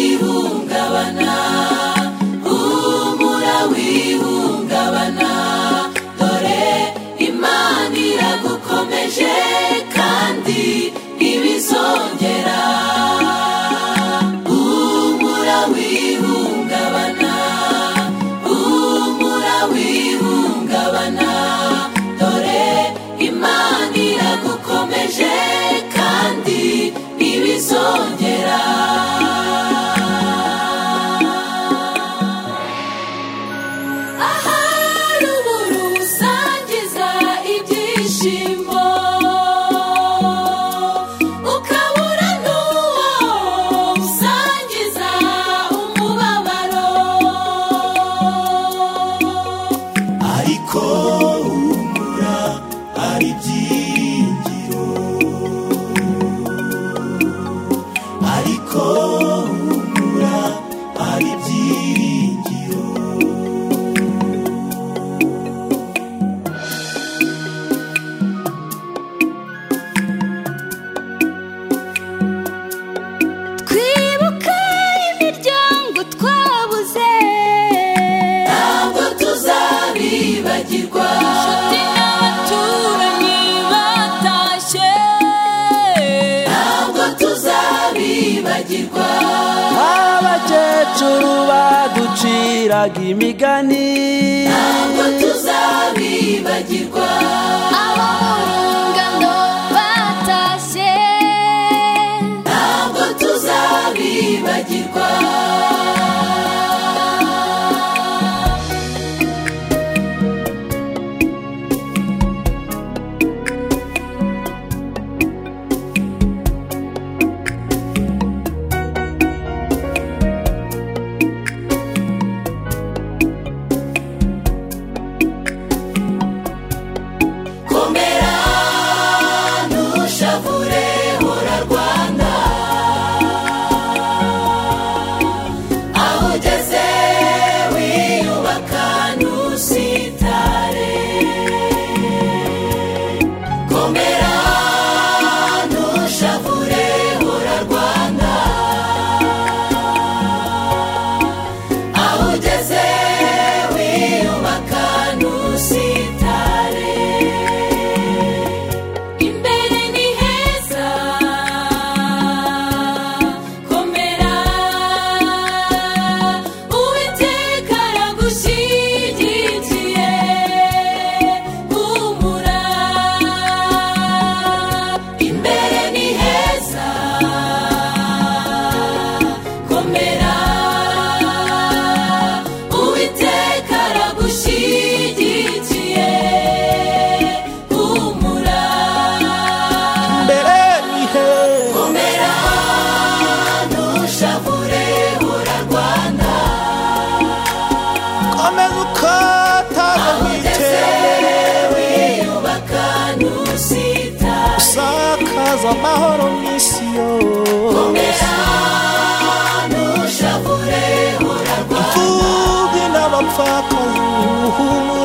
wihungabana humura wihungabana dore imana iragukomeje kandi ibizongera humura wihungabana humura wihungabana dore imana iragukomeje kandi ibizongera ahari ubura usangiza ibyishimo ukabura n'uwo usangiza umubabaro ariko humura hari ibyiringiro ariko humura hari ibyiringiro twibuka imiryango twabuze ntabwo tuzabibagirwa inshuti n'abaturanyi batashye ntabwo tuzabibagirwa abakecuru baduciraga imigani ntabwo tuzabibagirwa abo mu rungano batashye ntabwo tuzabibagirwa komera ntushavure hora rwanda aho ugeze wiyubaka ntusitare komera ntushavure hora rwanda aho ugeze wiyubaka ntusitare imbere ni heza komera uwiteka aragushyigikiye humura imbere ni heza komera uwiteka aragushyigikiye humura mbere ni heza komera ntushavure hura rwanda komeza ukataza witembere wiyubaka ntusitare usakaza amahoro mu isi yose komera ntushavure hura rwanda imfubyi n'abapfakazi humura